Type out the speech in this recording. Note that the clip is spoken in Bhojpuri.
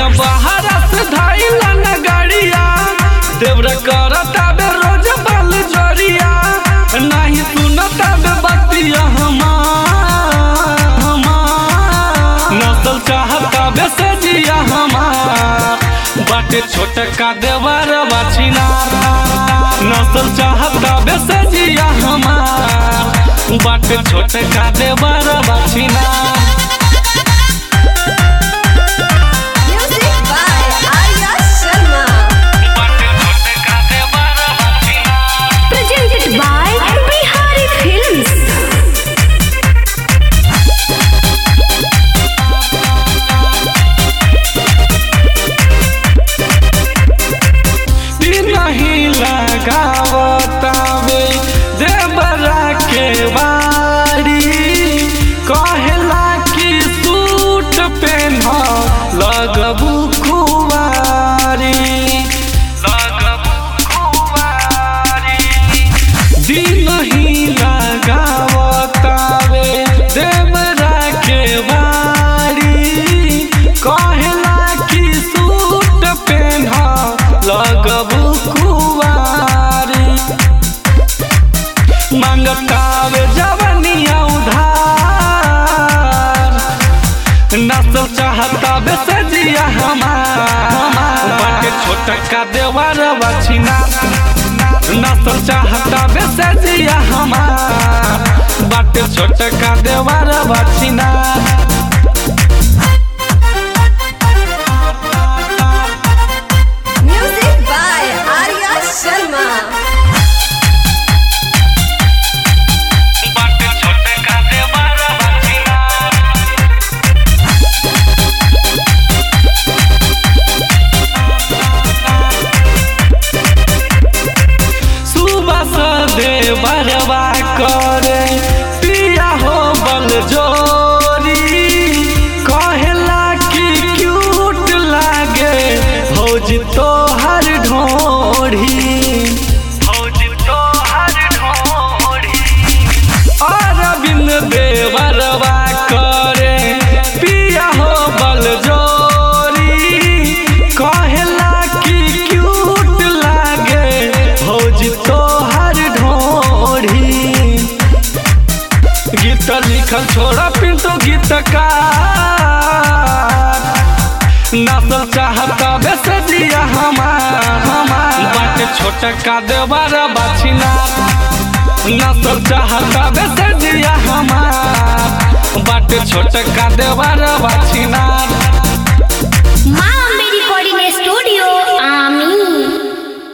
सैया बाहर से धाइला न गाड़िया देवरा करता बे रोज बल जरिया नहीं सुनता बे बतिया हमार हमार नसल चाहता बे सजिया हमार बाटे छोटका देवर बाछिना नसल चाहता बे सजिया हमार बाटे छोटका देवर बाछिना Music by Arya Sharma. Presented by Bihari Films. नहीं लगावतावे देवरा के बाड़ी कहला कि सूट पेन लगबू खुआरी लगबू खुआरी दिन ही लगावतावे देवरा के बाड़ी कहला कि सूट पेन लगबू कुवारी मंगतावे जवनिया उधार नसल चाहता बेसजिया हमार बाटे छोटका देवर बछिना नसल चाहता बेसजिया हमार बाटे छोटका देवर बछिना Music by Arya Sharma. बाटे छोटका देवर बछिना सुबह से देवरवा करे पिया हो बल जोरी कहला कि क्यूट लागे भौज तो हर ढोढ़ी भौज तो हर ढोढ़ी अरविंद देवरवा करे पिया हो बल जोरी कहला कि क्यूट लागे भौज तो हर ढोढ़ी गीत लिखल छोड़ा पिंटो गीतकार नसल चाहता बेसजिया हमार हमार बाटे छोटका देवर बाछिना नसल चाहता बेसजिया हमार बाटे छोटका देवर बाछिना